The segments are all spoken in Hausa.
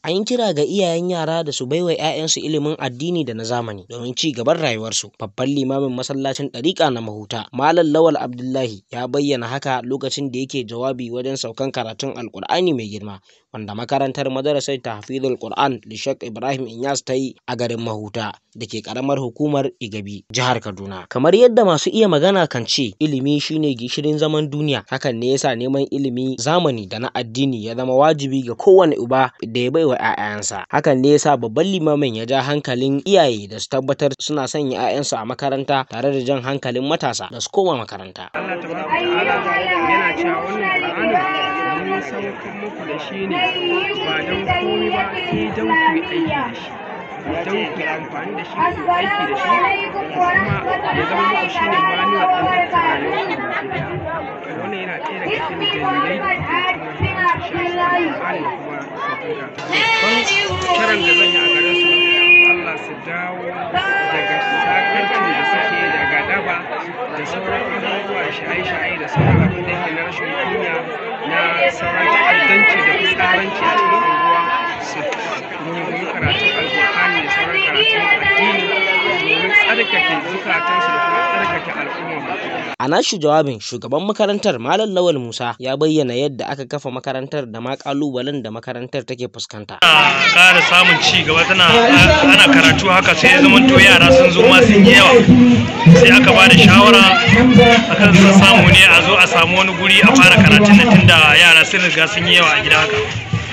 An yi kira ga iyayen yara da su baiwa 'ya'yansu ilimin addini da na zamani domin ci gaban rayuwarsu. Babban limamin masallacin ɗariƙa na Mahuta, Malam Lawal Abdullahi ya bayyana haka lokacin da yake jawabi wajen saukan karatun Alƙur'ani mai girma wanda makarantar madarasar tahfizul Qur'an da Sheikh Ibrahim Inyas ta yi a garin Mahuta da ke karamar hukumar Igabi jihar Kaduna. Kamar yadda masu iya magana kan ce ilimi shine gishirin zaman duniya hakan ne yasa neman ilimi zamani da na addini ya zama wajibi ga kowane uba da ya baiwa 'ya'yansa. Hakan ne yasa babban limamin ya ja hankalin iyaye da su tabbatar suna sanya 'ya'yansu a makaranta tare da jan hankalin matasa da su koma makaranta. Allah tabaraka ta'ala yana cewa wannan Qur'anin mun saukar muku da shi ne ba don komai ba sai don ku yi aiki da shi don ku yi amfani da shi ku yi aiki da shi kuma ya zama muku shi ne manuwar ɗin dukkan rayuwar ku baki ɗaya wannan yana ɗaya daga cikin dalilai da kuma muhimmanci shi a Qur'ani da kuma sauƙin kiran da zan yi a gare su Allah su dawo daga sakarcin da suke daga daba da sauran abubuwa shaye-shaye da sauran abin da yake na rashin kunya na sauran ta'addanci da fitsaranci a cikin unguwa su rungumi karatun alkur'ani da sauran karatun addini domin tsarkake zukatansu da kuma tsarkake al'umma A nashi jawabin shugaban makarantar Malam Lawal Musa ya bayyana yadda aka kafa makarantar da ma kalubalen da makarantar take fuskanta. ana ƙara samun ci gaba tana ana karatu haka sai ya zama to yara sun zo ma sun yi yawa sai aka ba da shawara akan sun samu ne a zo a samu wani guri a fara karatun da tunda yara sun riga sun yi yawa a gida haka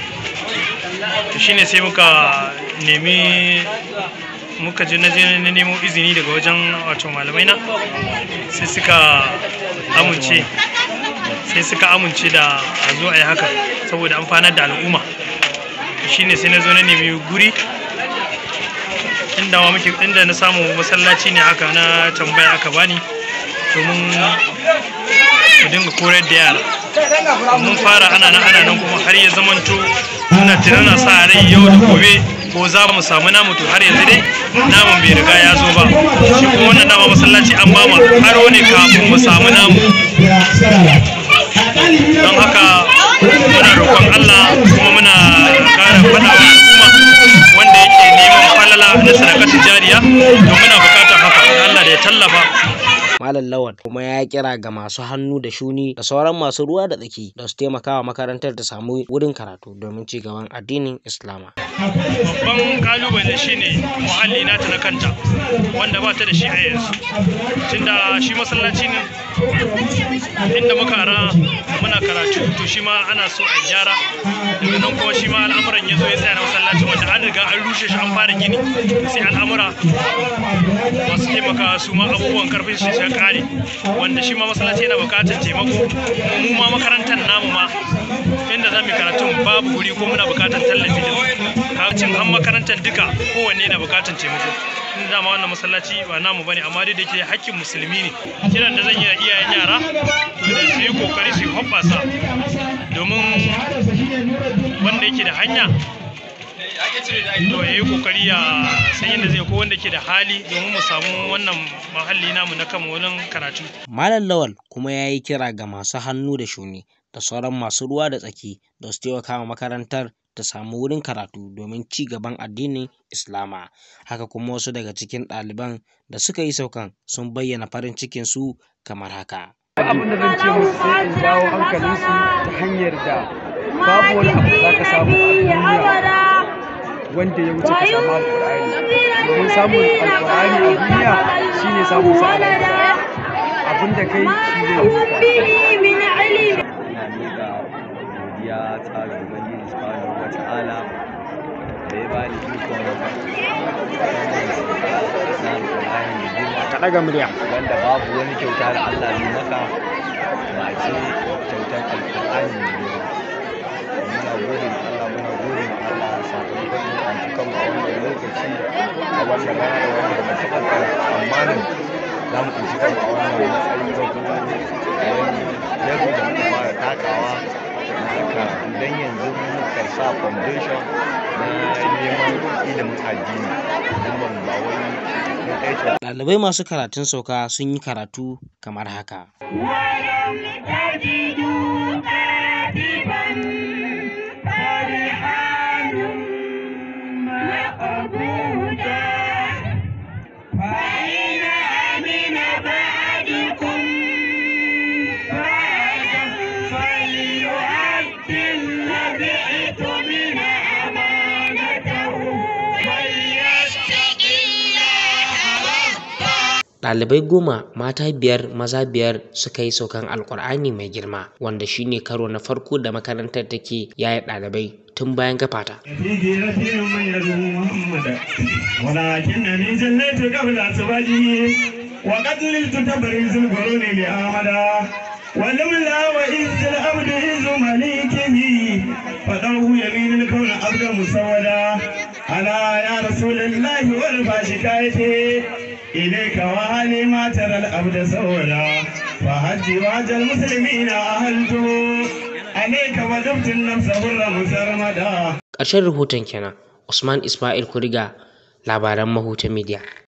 to shine sai muka nemi muka je na je na nemo izini daga wajen wato malamai na sai suka amince sai suka amince da a zo a yi haka saboda amfanar da al'umma shine sai na zo na nemi guri inda ma muke inda na samu masallaci ne haka na tambaya aka bani domin mu dinga koyar da yara mun fara ana nan ana nan kuma har ya zamanto ina tunana sa rai yau da gobe ko za mu samu namu to har yanzu dai namun bai riga ya zo ba shi kuma wannan dama masallaci an ba mu aro ne kafin mu samu namu don haka muna roƙon Allah kuma muna ƙara faɗa wa al'umma wanda yake neman falala na sadakatun jariya to muna buƙatar haka Allah da ya tallafa Malam Lawal kuma ya kira ga masu hannu da shuni da sauran masu ruwa da tsaki da su taimaka wa makarantar ta samu wurin karatu domin ci gaban addinin Islama. babban kalubale shine muhalli nata na kanta wanda ba ta da shi a yanzu tunda shi masallaci ne inda muka ara muna karatu to shi ma ana so a gyara daga nan kuma shi ma al'amuran ya zo ya tsaya na masallacin wanda an riga an rushe shi an fara gini sai al'amura masu taimaka su ma abubuwan karfin shi ya kare wanda shi ma masallaci yana bukatar taimako mu ma makarantar namu ma inda za mu yi karatun babu guri ko muna bukatar tallafi da kacin an makarantar duka kowanne na bukatar taimako in dama wannan masallaci ba namu bane amma dai da ke hakkin musulmi ne kiran da zan yi iyayen yara to da su yi kokari su yi hoɓɓasa domin wanda yake da hanya to ya yi kokari ya san yadda zai ko wanda ke da hali domin mu samu wannan mahalli namu na kama wurin karatu Malam Lawal kuma ya yi kira ga masu hannu da shuni da sauran masu ruwa da tsaki da su taimaka wa makarantar ta samu wurin karatu domin ci gaban addinin Islama. Haka kuma wasu daga cikin ɗaliban da suka yi saukan sun bayyana farin cikin su kamar haka. abin da zan ce musu sai in jawo hankalinsu ta hanyar da babu wani abu da za ka samu a duniya wanda ya wuce ka samu alƙur'ani domin samun alƙur'ani a duniya shine samun sa a lahira abin da kai shi zai yi ina miƙa godiya ta ga Ubangiji subhanahu wa ta'ala da ya bani ikon na Alƙur'ani da girma Ka ɗaga murya. wanda babu wani kyauta da Allah zai maka ba ce kyautar Alƙur'ani da girma muna gode ma Allah muna gode ma Allah sakamakon yin antukan a wannan lokaci a wannan rana da wanda ba taɓa tsammanin za mu tsinci kanmu a wannan matsayi ba kuma wani level da muka fara takawa haka idan yanzu muka sa foundation na neman ilimin addini don ban ba wai mun aiki Ɗalibai masu karatun sauka sun yi karatu kamar haka. ويوم تجد كاذبا فرحان ɗalibai goma mata biyar maza biyar suka yi saukan alkur'ani mai girma wanda shine karo na farko da makarantar take yaya ɗalibai tun bayan kafata. ولكنني جنيت قبل أسواجه وقد نلت تبريز القرون لأحمدا ولولا وإذ العبد إذ مليكه فدعوه يمين الكون عبد مسودا ألا يا رسول الله وارفع شكايتي إليك وهلي ما ترى العبد سودا فهج واج المسلمين أهلته عليك وجبت النفس هر مسرمدا Ƙarshen rahoton kenan Usman Ismail Kuriga labaran Mahuta Media.